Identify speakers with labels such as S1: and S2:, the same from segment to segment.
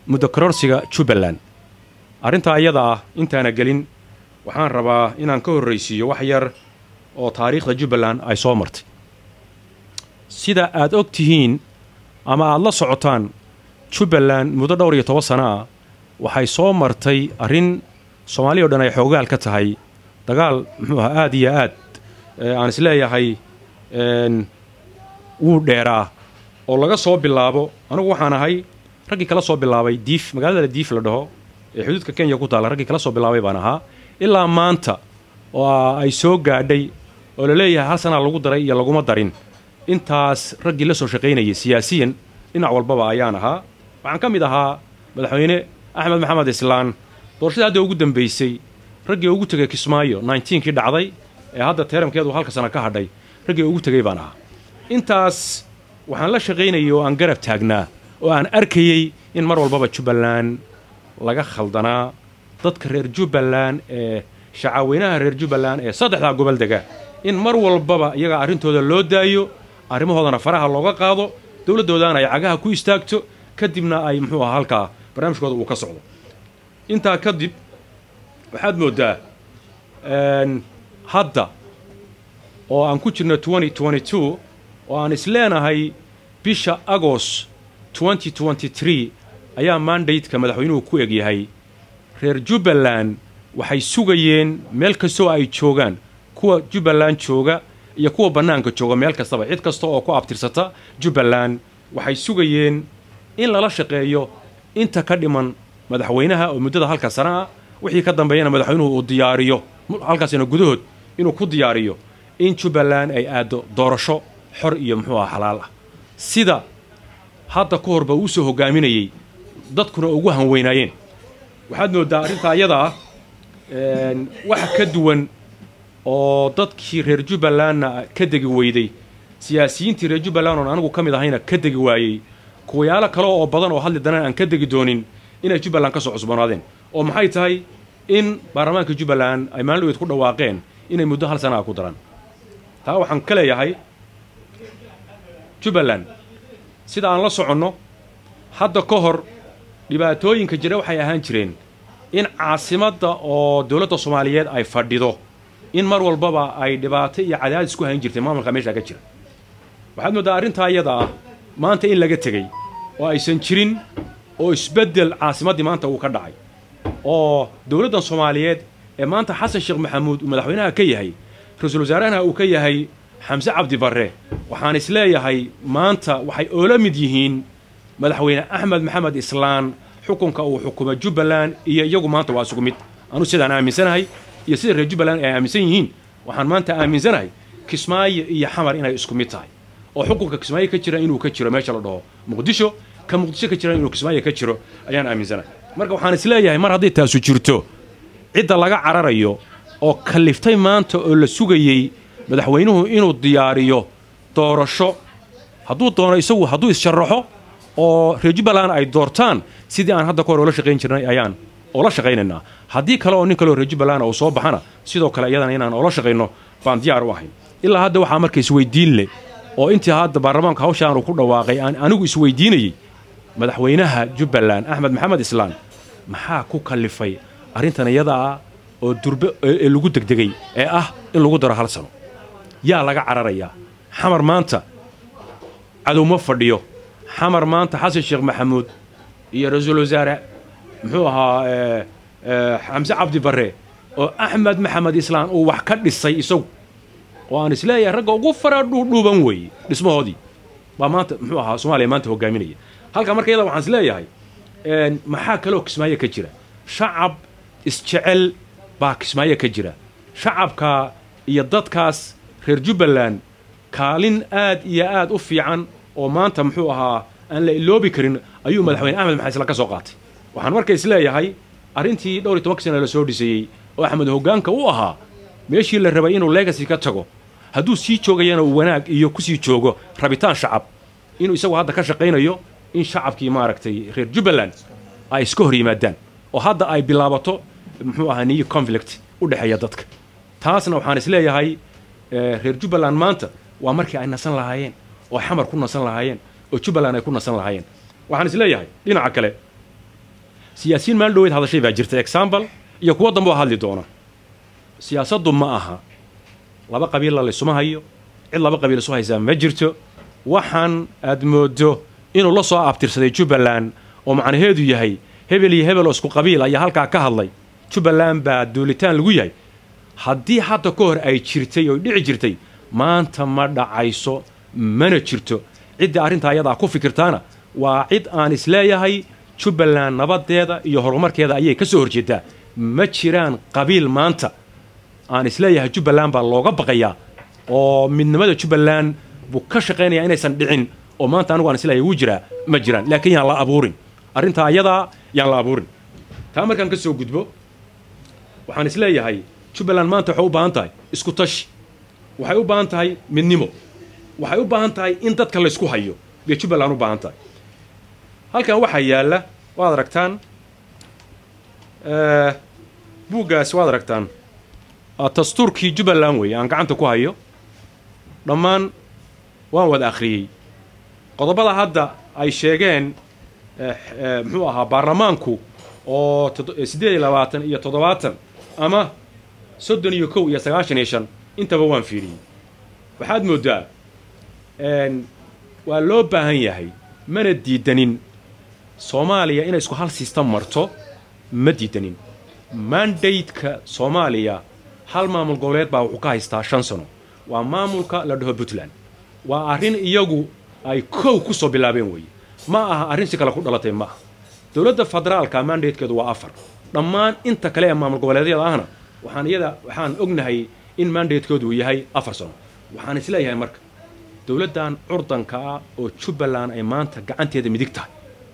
S1: muddo kororsiga jubbaland arrintaa iyada ah intaana gelin waxaan rabaa inaan ka horraysiiyo wax yar oo taariikhda jubbaland ay soo martay sida aad og tihiin ama aad la socotaan jubbaland muddo dhowr iyo toban sano ah waxay soo martay arrin soomaaliya o dhan ay xoogaal ka tahay dagaal muxuu aha aad iyo aad aan isleeyahay wuu dheeraa oo laga soo bilaabo anugu waxaan ahay raggii kala soo bilaabay diif magaalada diif la dhaho ee xuduudka kenya ku taalla raggii kala soo bilaabay baan ahaa ilaa maanta oo ay soo gaadhay oo la leeyahay hal sanaa lagu daray iyo laguma darin intaas raggii la soo shaqaynayay siyaasiyan dhinac walbaba ayaan ahaa waxaan ka mid ahaa madaxweyne axmed maxamed islaan doorashadii hadda ugu dambaysay raggii ugu tegay kismaayo kii dhacday ee hadda teeramkeedu halka sana ka hadhay raggii ugu tegay baan ahaa intaas waxaan la shaqaynayay oo aan garab taagnaa oo aan arkayey in mar walbaba jubbaland laga khaldanaa dadka reer jubbaland ee shacaweynaha reer jubbaland ee saddexdaa gobol dega in mar walbaba iyaga arrintooda loo daayo arrimahoodana faraha looga qaado dowladdoodana ay cagaha ku istaagto kadibna ay muxuu aha halkaa barnaamijkooda uu ka socdo intaa kadib waxaad mooddaa hadda oo aan ku jirno oo aan isleenahay bisha agost ayaa mandateka madaxweynuhu ku egyahay reer jubbaland waxay sugayeen meel kastoo ay joogaan kuwa jubbaland jooga iyo kuwa bannaanka jooga meel kastaba cid kasta oo ku abtirsata jubbaland waxay sugayeen in lala shaqeeyo inta ka dhiman madaxweynaha oo muddada halka sana ah wixii ka dambeeyana madaxweynuhu uu diyaariyo halkaasina gudahood inuu ku diyaariyo in jubbaland ay aaddo doorasho xor iyo muxuu aha xalaal ah sida hadda ka horba uu soo hogaaminayey dadkuna ugu hanweynaayeen waxaad mooddaa arrintaa iyada ah wax ka duwan oo dadkii reer jubbalandna ka degi weyday siyaasiyiintii reer jubbaland oon anigu ka mid ahayna ka degi waayey kuwayaalo kale oo badan oo hadli danaan aan ka degi doonin inay jubbaland ka soo cusboonaadeen oo maxay tahay in baarlamaanka jubbaland ay maalin dhaweed ku dhawaaqeen inay muddo hal sana a ku daraan taa waxaan ka leeyahay jubbaland sida aan la soconno hadda ka hor dhibaatooyinka jira waxay ahaan jireen in caasimadda oo dowladda soomaaliyeed ay fadhido in mar walbaba ay dhibaato iyo cadaadis ku hayn jirtay maamulka meeshaa ka jira waxaad mooddaa arrintaa iyada ah maanta in laga tegey oo aysan jirin oo isbeddel caasimaddii maanta uu ka dhacay oo dowladdan soomaaliyeed ee maanta xasan sheekh maxamuud uu madaxweynaha ka yahay ra-iisul wasaarahana uu ka yahay xamse cabdi barre waxaan isleeyahay maanta waxay oola mid yihiin madaxweyne axmed maxamed islaan xukunka uu xukumo jubbaland iyo iyagu maanta waa isugu mid anu sidaan aaminsanahay iyo sida reer jubbaland ay aaminsan yihiin waxaan maanta aaminsanahay kismaayo iyo xamar inay isku mid tahay oo xukunka kismaayo ka jira inuu ka jiro meesha la dhaho muqdisho ka muqdisho ka jira inuu kismaayo ka jiro ayaan aaminsanahay marka waxaan isleeyahay mar hadday taasu jirto cidda laga cararayo oo kaliftay maanta oo la sugayey madaxweynuhu inuu diyaariyo doorasho hadduu doono isagu hadduu issharaxo oo reer jubbaland ay doortaan sidii aan hadda ka hor oola shaqayn jirnay ayaan oola shaqaynaynaa haddii kale oo nin kaleoo reer jubbaland uu soo baxana sidoo kale iyadana inaan oola shaqayno baan diyaar u ahayn ilaa hadda waxaa marka isweydiin leh oo intii hadda baarlamaanka hawshaanu ku dhawaaqay aan anigu isweydiinayey madaxweynaha jubbaland axmed maxamed islaan maxaa ku kallifay arrintan iyada ah oo durbe ee lagu degdegay ee ah in lagu daro hal sano yaa laga cararayaa xamar maanta cadow ma fadhiyo xamar maanta xasan sheekh maxamuud iyo ra-iisul wasaare muxuu ahaa xamse cabdi barre oo axmed maxamed islaan uu wax ka dhisay isagu oo aan isleeyahay ragga ugu fara dhuudhuuban weeye dhismahoodii baa maanta muxuu ahaa soomaaliya maanta hogaaminaya halka marka iyada waxaan isleeyahay maxaa kaloo kismaayo ka jira shacab isjecel baa kismaayo ka jira shacabka iyo dadkaas reer jubbaland kaalin aad iyo aad u fiican oo maanta muxuu ahaa aan la iloobi karin ayuu madaxweyne axmed maxamed islaan ka soo qaatay waxaan marka isleeyahay arrintii dhowr iyo tobanka sana la soo dhisayey oo axmed hoggaanka u ahaa meeshii la rabay inuu legacy ka tago hadduu sii joogayana uu wanaag iyo kusii joogo rabitaan shacab inuu isagu hadda ka shaqaynayo in shacabkii maaragtay reer jubbaland ay iska hor yimaadaan oo hadda ay bilaabato muxuu ahaa niyo conflict u dhexeeya dadka taasna waxaan isleeyahay reer jubbaland maanta waa markii ay nasan lahaayeen oo xamar ku nasan lahaayeen oo jubbaland ay ku nasan lahaayeen waxaan isleeyahay dhinaca kale siyaasiyiin maalin dhaweyd hadashay baa jirta example iyo kuwo dambe oo hadli doona siyaasaddu ma aha laba qabiilla laysuma hayo cid laba qabiil isu haysaa ma jirto waxaan aad moodo inuu la soo abtirsaday jubbaland oo macnaheedu yahay hebel iyo hebel oo isku qabiil ayaa halkaa ka hadlay jubbaland baa duulitaan lagu yahay haddii hadda ka hor ay jirtay oo dhici jirtay maanta ma dhacayso mana jirto ciddii arrintaa ayadaa ku fikirtaana waa cid aan isleeyahay jubbaland nabadeeda iyo horumarkeeda ayay ka soo horjeedaa ma jiraan qabiil maanta aan isleeyahay jubbaland baa looga baqayaa oo midnimada jubbaland buu ka shaqaynayaa inaysan dhicin oo maanta anigu aan isleeyahay wuu jiraa ma jiraan laakiin yaan la abuurin arrintaa ayadaa yaan la abuurin taa markaan ka soo gudbo waxaan isleeyahay jubbaland maanta waxay u baahan tahay isku tashi waxay u baahan tahay midnimo waxay u baahan tahay in dadka laysku hayo bay jubbaland u baahan tahay halkan waxaa yaalla waad aragtaan buuggaasi waad aragtaan dastuurkii jubbaland weeye aan gacanta ku hayo dhammaan waan wada akhriyey qodobada hadda ay sheegeen muxuu ahaa baarlamaanku oo siddeed iyo labaatan iyo toddobaatan ama soddon iyo kow iyo sagaashan iyo shan intaba waan fiiriyey waxaad mooddaa waa loo baahan yahay mana diidanin soomaaliya inay isku hal sistam marto ma diidanin mandateka soomaaliya hal maamul goboleed baa wuxuu ka haystaa shan sano waa maamulka la dhaho puntland waa arrin iyagu ay kow ku soo bilaabeen weeye ma aha arrin si kale ku dhalatay ma aha dowladda federaalka mandatekeedu waa afar dhammaan inta kale ee maamul goboleedyada ahna waxaan iyada waxaan ognahay in mandatekoodu uu yahay afar sano waxaan isleeyahay marka dowladdan curdanka ah oo jubbaland ay maanta gacanteeda midig tahay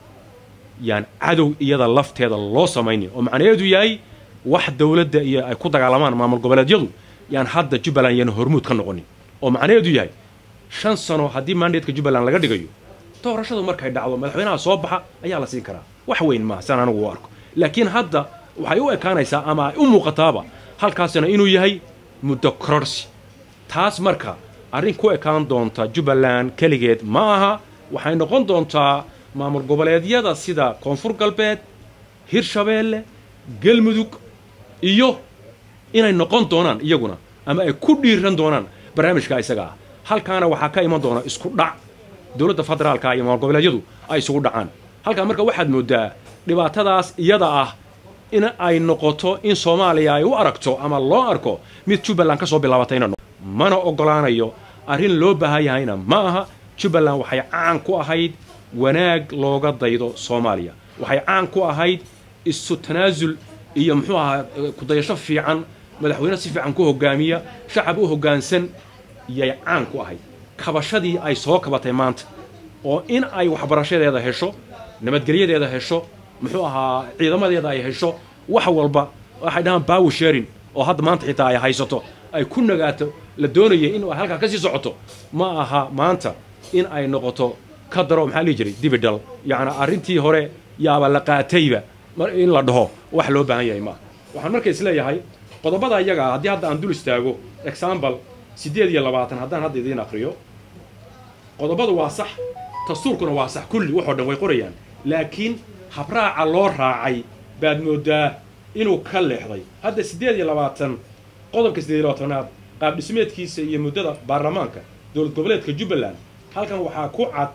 S1: yaan cadow iyada lafteeda loo samaynin oo macnaheedu yahay wax dowladda iyo ay ku dagaalamaan maamul goboleedyadu yaan hadda jubbaland yaan hormuud ka noqonin oo macnaheedu yahay shan sano haddii mandateka jubbaland laga dhigayo doorashadu markay dhacdo madaxweynaha soo baxa ayaa la siin karaa wax weyn maaha siaan anigu u arko laakiin hadda waxay u ekaanaysaa ama ay u muuqataaba halkaasina inuu yahay muddo kororsi taas marka arrin ku ekaan doonta jubbaland keligeed ma aha waxay noqon doontaa maamul goboleedyada sida koonfur galbeed hirshabeelle galmudug iyo inay noqon doonaan iyaguna ama ay ku dhiiran doonaan barnaamijka isaga ah halkaana waxaa ka iman doona isku dhac dowladda federaalka iyo maamul goboleedyadu ay isugu dhacaan halkaa marka waxaad mooddaa dhibaatadaas iyada ah in ay noqoto in soomaaliya ay u aragto ama loo arko mid jubbaland ka soo bilaabatayna mana oggolaanayo arrin loo baahan yahayna ma aha jubbaland waxay caan ku ahayd wanaag looga daydo soomaaliya waxay caan ku ahayd isu tanaasul iyo muxuu ahaa kudayasho fiican madaxweyne si fiican ku hogaamiya shacab u hoggaansan yay caan ku ahayd kabashadii ay soo kabatay maanta oo in ay waxbarashadeeda hesho nabadgelyadeeda hesho muxuu ahaa ciidamadeeda ay hesho wax walba waxay dhahaan bawer sharing oo hadda maanta xitaa ay haysato ay ku nagaato la doonaya in ay halkaa ka sii socoto ma aha maanta in ay noqoto ka daro maxaa lihi jiray dibidhal yacni arrintii hore yaaba la qaatayba in la dhaho wax loo baahan yahay maaha waxaan marka isleeyahay qodobada iyaga ah haddii hadda aan dul istaago example siddeed iyo labaatan haddaan hadda idiin akriyo qodobadu waa sax dastuurkuna waa sax kulli waxoo dhan way qorayaan laakiin habraaca loo raacay baad mooddaa inuu ka leexday hadda siddeed iyo labaatan qodobka siddeed iyo labaatanaad qaab dhismeedkiisa iyo muddada baarlamaanka dowlad goboleedka jubbaland halkan waxaa ku cad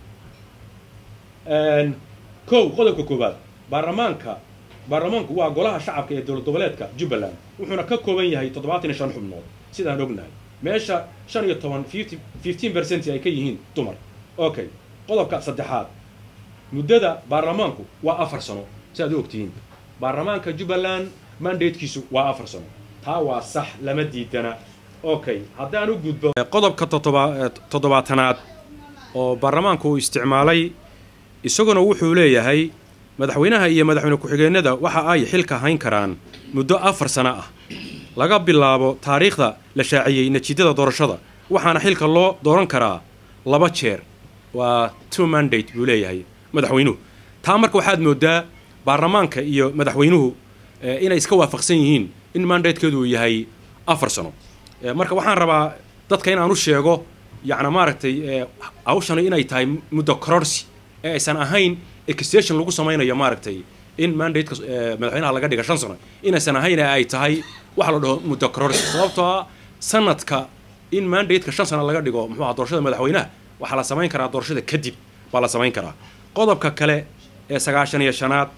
S1: kow qodobka koowaad baarlamaanka baarlamaanku waa golaha shacabka ee dowlad goboleedka jubbaland wuxuuna ka kooban yahay toddobaatan iyo shan xubnood sidaan ognahay meesha shan iyo toban fifteen percent ay ka yihiin dumar okay qodobka saddexaad muddada baarlamaanku waa afar sano si aad u ogtihiin baarlamaanka jubbaland mandatekiisu waa afar sano taa waa sax lama diidana okay haddaan u gudbo qodobka toddobaatanaad oo baarlamaanku uu isticmaalay isaguna wuxuu leeyahay madaxweynaha iyo madaxweyne ku-xigeenada waxa ay xilka hayn karaan muddo afar sano ah laga bilaabo taariikhda la shaaciyey natiijada doorashada waxaana xilka loo dooran karaa laba jeer waa two mandate buu leeyahay madaxweynuhu taa marka waxaad mooddaa baarlamaanka iyo madaxweynuhu inay iska waafaqsan yihiin in mandatekeedu uu yahay afar sano marka waxaan rabaa dadka in aan u sheego yacni maaragtay hawshani inay tahay muddo kororsi ee aysan ahayn extension lagu samaynayo maaragtay in mandateka madaxweynaha laga dhiga shan sano inaysan ahayn ay tahay waxa la dhaho muddo kororsi sababtoo ah sanadka in mandateka shan sano laga dhigo muxuu aha doorashada madaxweynaha waxaa la samayn karaa doorashada kadib baa la samayn karaa qodobka kale ee sagaashan iyo shanaad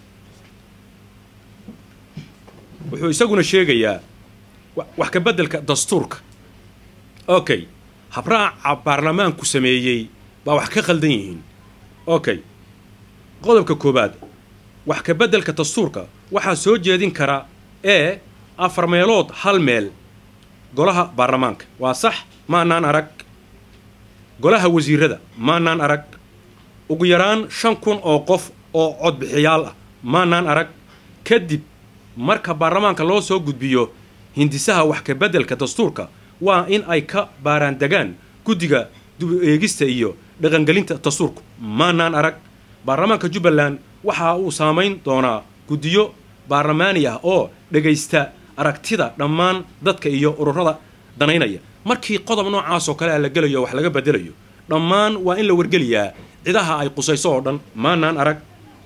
S1: wuxuu isaguna sheegayaa wax ka beddelka dastuurka okay habraaca baarlamaanku sameeyey baa wax ka khaldan yihiin okay qodobka koowaad wax ka beddelka dastuurka waxaa soo jeedin kara ee afar meelood hal meel golaha baarlamaanka waa sax maanaan arag golaha wasiirada maanaan arag ugu yaraan shan kun oo qof oo codbixiyaal ah maanaan arag kadib marka baarlamaanka loo soo gudbiyo hindisaha wax ka beddelka dastuurka waa in ay ka baaraandegaan guddiga dub eegista iyo dhaqangelinta dastuurku maanaan arag baarlamaanka jubbaland waxa uu saamayn doonaa guddiyo baarlamaani ah oo dhegaysta aragtida dhammaan dadka iyo ururada danaynaya markii qodob noocaasoo kale a la gelayo wax laga bedelayo dhammaan waa in la wargeliyaa cidaha ay qusayso oo dhan maanaan arag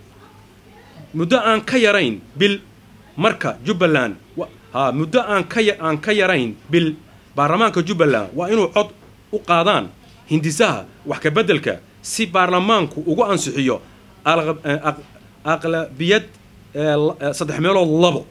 S1: muddo aan ka yarayn bil marka jubbaland ha muddo aan ka aan ka yarayn bil baarlamaanka jubbaland waa inuu cod u qaadaan hindisaha wax ka beddelka si baarlamaanku ugu ansixiyo aqlabiyad saddex meelood labo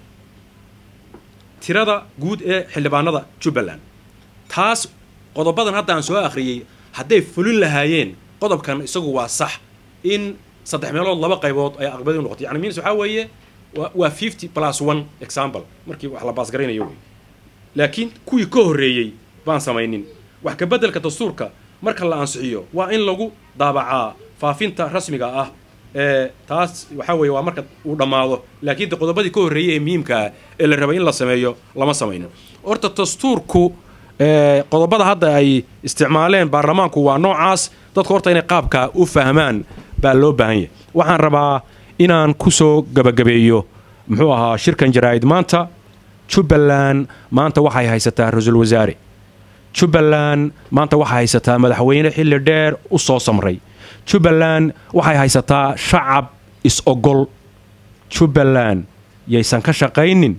S1: tirada guud ee xildhibaanada jubbaland taas qodobadan hadda aan soo akhriyey hadday fulin lahaayeen qodobkan isagu waa sax in saddex meelood laba qaybood ay aqbadi u noqoto yani means waxaa weeye waa fifty plus one example markii wax la baasgaraynayo wey laakiin kuwii ka horreeyey baan samaynin wax ka beddelka dastuurka marka la ansixiyo waa in lagu daabacaa faafinta rasmiga ah ee taas waxaa weeye waa marka uu dhammaado laakiin de qodobadii ka horreeyey ee muhiimkaa ee la rabay in la sameeyo lama samaynin horta dastuurku qodobada hadda ay isticmaaleen baarlamaanku waa noocaas dadku horta inay qaabka u fahmaan baa loo baahan yahay waxaan rabaa inaan ku soo gabagabeeyo muxuu ahaa shirkan jaraa'id maanta jubbaland maanta waxay haysataa ra-iisul wasaare jubbaland maanta waxay haysataa madaxweyne xilli dheer u soo samray jubbaland waxay haysataa shacab is-ogol jubbaland yaysan ka shaqaynin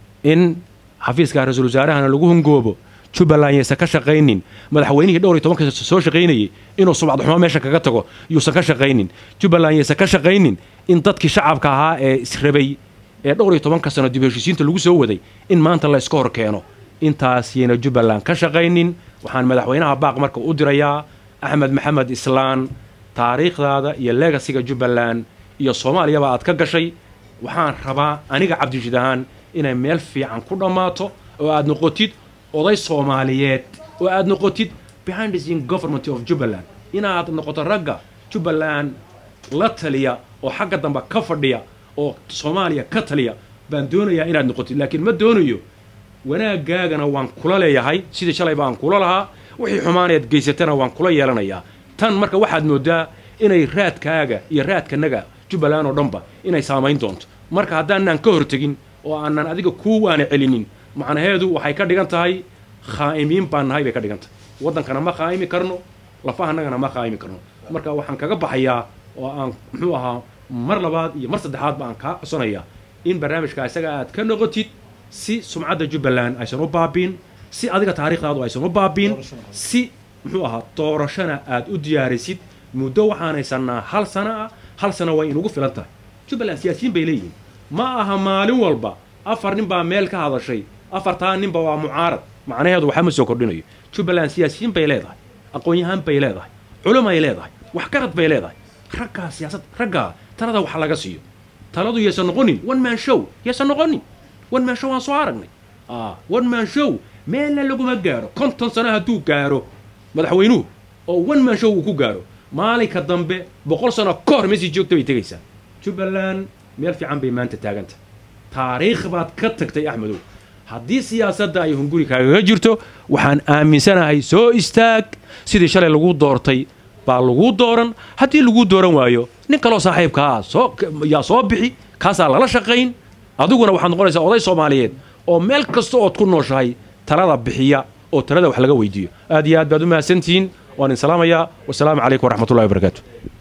S1: in xafiiska ra-iisul wasaarahana lagu hungoobo jubbaland yaysan ka shaqaynin madaxweynihii dhowr iyo tobanka soo shaqaynayay inuu subcadxumo meesha kaga tago yuusan ka shaqaynin jubbaland yaysan ka shaqaynin in dadkii shacabka ahaa ee israbay ee dhowr iyo tobanka sano dib heshiisiinta lagu soo waday in maanta la iska hor keeno intaas yayna jubbaland ka shaqaynin waxaan madaxweynaha baaq marka u dirayaa axmed maxamed islaan taariikhdaada iyo legasiga jubbaland iyo soomaaliyaba aad ka gashay waxaan rabaa aniga cabdirashiid ahaan inay meel fiican ku dhammaato oo aad noqotid oday soomaaliyeed oo aad noqotid behind the scene government of jubbaland inaad noqoto ragga jubbaland la taliya oo xagga dambe ka fadhiya oo soomaaliya ka taliya baan doonayaa inaad noqotid laakiin ma doonayo wanaagaagana waan kula leeyahay sidii shalayba aan kula lahaa wixii xumaaneed geysatana waan kula yeelanayaa tan marka waxaad moodaa inay raadkaaga iyo raadkanaga jubbaland oo dhanba inay saamayn doonto marka haddaanaan ka hortegin oo aanan adiga kuu waana celinin macnaheedu waxay ka dhigan tahay khaa'imiin baan nahay bay ka dhigan tahay waddankana ma khaa'imi karno lafahanagana ma khaa'imi karno marka waxaan kaga baxayaa oo aan muxuu ahaa mar labaad iyo mar saddexaadba aan kaa codsanayaa in barnaamijka isaga aad ka noqotid si sumcadda jubbaland aysan u baabiin si adiga taariikhdaadu aysan u baabiin si muxuu ahaa doorashana aad u diyaarisid muddo waxaan haysanaa hal sana ah hal sana way inugu filan tahay jubbaland siyaasiyiin bay leeyihiin ma aha maalin walba afar nin baa meel ka hadashay afartaa ninba waa mucaarad macnaheedu waxaa ma soo kordhinayo jubbaland siyaasiyiin bay leedahay aqoon-yahaan bay leedahay culumay leedahay waxgarad bay leedahay raggaa siyaasad raggaa talada wax laga siiyo taladu yaysan noqonin one man show yaysan noqonin one man show waan soo aragnay one man show meelna laguma gaaro konton sano hadduu gaaro madaxweynuhu oo one man show uu ku gaaro maalinka dambe boqol sano ka hor meesii joogta bay tegaysaa jubbaland meel fiican bay maanta taaganta taariikh baad ka tagtay axmedow haddii siyaasadda ay hunguri kaagaga jirto waxaan aaminsanahay soo istaag sidii shalay lagu doortay baa lagu dooran haddii lagu dooran waayo nin kaloo saaxiibkaa soo yaa soo bixi kaasaa lala shaqayn adiguna waxaad noqonaysaa oday soomaaliyeed oo meel kasta ood ku nooshahay talada bixiya oo talada wax laga weydiiyo aad iyo aad baad u mahadsantihiin waan idin salaamayaa wasalaamu calaykum waraxmatullahi wabarakaatu